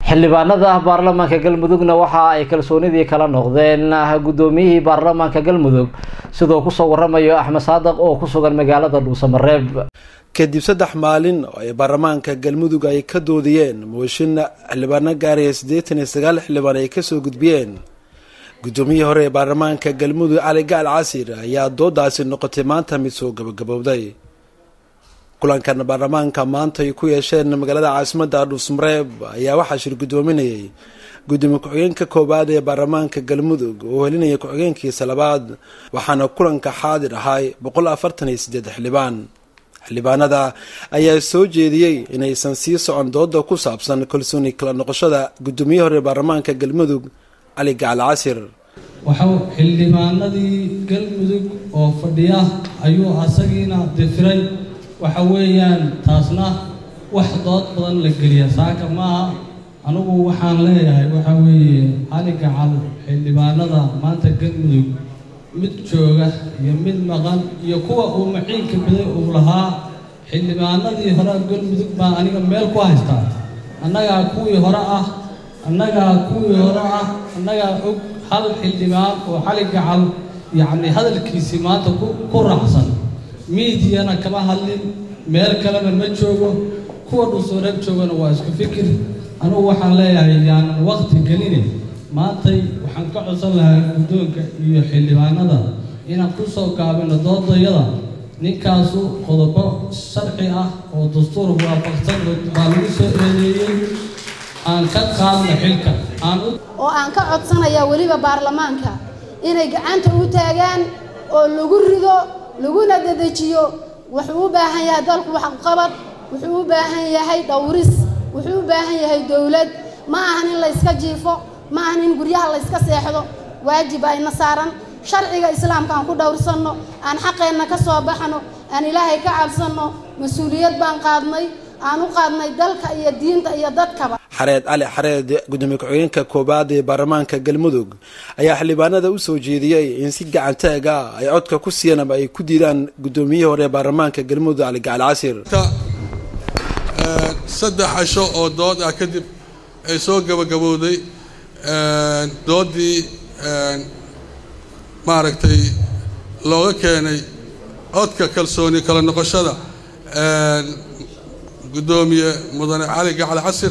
xildhibaanada baarlamaanka galmudugna waxa ay kalsoonidii kala noqdeen guddoomiyihii baarlamaanka galmudug sidoo kusoo waramayo axmed saadaq oo ku sugan magaalada dhuusamareeb kadib saddex maalin oo ay baarlamaanka galmudug ay ka doodiyeen mooshin xildhibaano gaaraya siddeetan iyo sagaal xildhibaan ay kasoo gudbiyeen guddoomiyihii hore ee baarlamaanka galmudug cali gacal casir ayaa doodaasi noqotay maanta mid soo gabagabowday kulankan baarlamaanka maanta ay ku yeesheen magaalada caasimadda dhuusmareeb ayaa waxaa shir guddoominayay gudoomiye ku-xigeenka koowaad ee baarlamaanka galmudug oo helinaya ku-xigeenkiisa labaad waxaana kulanka xaadir ahay boqol afartan iyo siddeed xildhibaan xildhibaanada ayaa soo jeediyey inaysan sii socon dooda ku saabsan kalsooni kala noqoshada guddoomiye hore baarlamaanka galmudug cali gacal casir waxau xildhibaanadii galmudug oo fadhiya ayuu asagiina difiray waxa weeyaan taasna wax dood badan la geliya saaka maaha anigu waxaan leeyahay waxa weeye cali gacal xildhibaanada maanta galmudug mid jooga iyo mid maqan iyo kuwa uu maciinka biday uu lahaa xildhibaanadii hore galmudug baa aniga meel ku haystaa annagaa kuwii hore ah annagaa kuwii hore ah annagaa og hal xildhibaan oo cali gacal yacni hadalkiisii maanta ku raacsan miidiyana kama hadlin meel kalena ma joogo kuwa dhusureeb joogana waa isku fikir anugu waxaan leeyahay yaanan waqti gelini maantay waxaan ka codsan lahaa guddoonka iyo xildhibaanada inaan ku soo gaabino doodayada ninkaasu qodobo sharci ah oo dastuur waafaqsan baa lagu soo eedeeyey aan ka qaadno xilka oo aan ka codsanayaa weliba baarlamaanka inay gacanta u taagaan oo lagu rido laguna dedejiyo wuxuu u baahan yahay dalku waxqabad wuxuu u baahan yahay dhowris wuxuu u baahan yahay dowlad ma ahan in layska jiifo ma ahan in guryaha layska seexdo waajib ayna saaran sharciga islaamka aan ku dhowrsanno aan xaqeenna ka soo baxno aan ilaahay ka cabsanno mas-uuliyad baan qaadnay aan u qaadnay dalka iyo diinta iyo dadkaba xareed cali xareed gudoomiye ku-xigeenka koowaad ee baarlamaanka galmudug ayaa xildhibaanada u soo jeediyey in si gacantaaga ay codka ku siiyaan ama ay ku diidaan guddoomiyihii hore ee baarlamaanka galmudug cali gacal casir saddex casho oo dood ah kadib ay soo gabagabowday doodii maaragtay looga keenay codka kalsooni kala noqoshada guddoomiye mudane cali gacal casir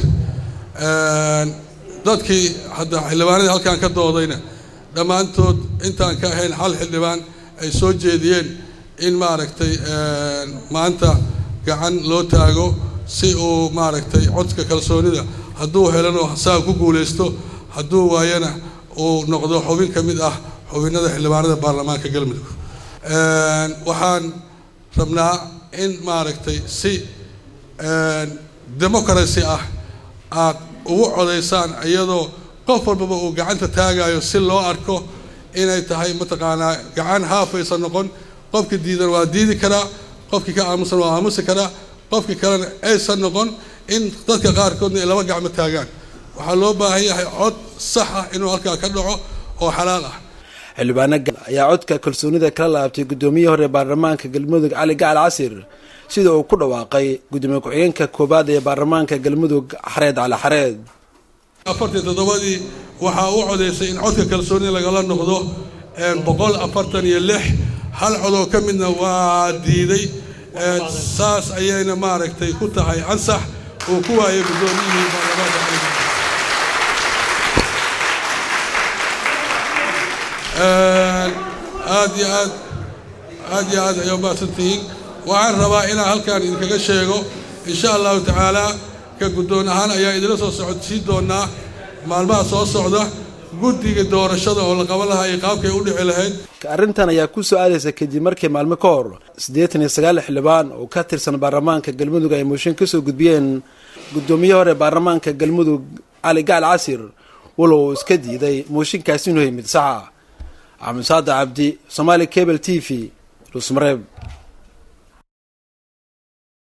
dadkii hadda xildhibaanadii halkaan ka doodayna dhammaantood intaan ka ahayn hal xildhibaan ay soo jeediyeen in maaragtay maanta gacan loo taago si uu maaragtay codka kalsoonida hadduu helano saa ku guulaysto hadduu waayana uu noqdo xubin ka mid ah xubinada xildhibaanada baarlamaanka galmudug waxaan rabnaa in maaragtay si democracy ah aad ugu codaysaan iyadoo qof walbaba uu gacanta taagayo si loo arko inay tahay mataqaanaa gacan haafaysa noqon qofkii diidan waa diidi karaa qofkii ka aamusan waa aamusi karaa qofkii kalena aysan noqon in dadka qaarkoodna ay laba gacmo taagaan waxaa loo baahan yahay cod sax ah inuu halkaa ka dhaco oo xalaal ah xildhibaano ayaa codka kalsoonida kala laabtay guddoomiyihii hore baarlamaanka galmudug cali gacal casir sida uu ku dhawaaqay gudoomiye ku-xigeenka koowaad ee baarlamaanka galmudug xareed cali xareed afartii toddobadii waxaa u codaysay in codka kalsoonida lagala noqdo boqol afartan iyo lix hal codoo ka midna waa diiday saas ayayna maaragtay ku tahay ansax uu ku waayay guddoomiyihii baarlamaanka aad iyo aad aad iyo aad ayaa mahadsantihiin waxaan rabaa inaan halkaan idinkaga sheego insha allahu tacaalaa ka guddoon ahaan ayaa idinla soo socodsiin doonaa maalmaha soo socda guddiga doorashada oo la qaban lahaa iyo qaabkay u dhici lahayd arrintan ayaa ku soo aadaysa kadib markii maalmo ka hor siddeetan iyo sagaal xildhibaan oo ka tirsan baarlamaanka galmudug ay mooshin kasoo gudbiyeen guddoomiye hore baarlamaanka galmudug cali gacal casir walow uu iska diiday mooshinkaasi inuu yahay mid saxa axmed saada cabdi somaali cable t v dhuusmareeb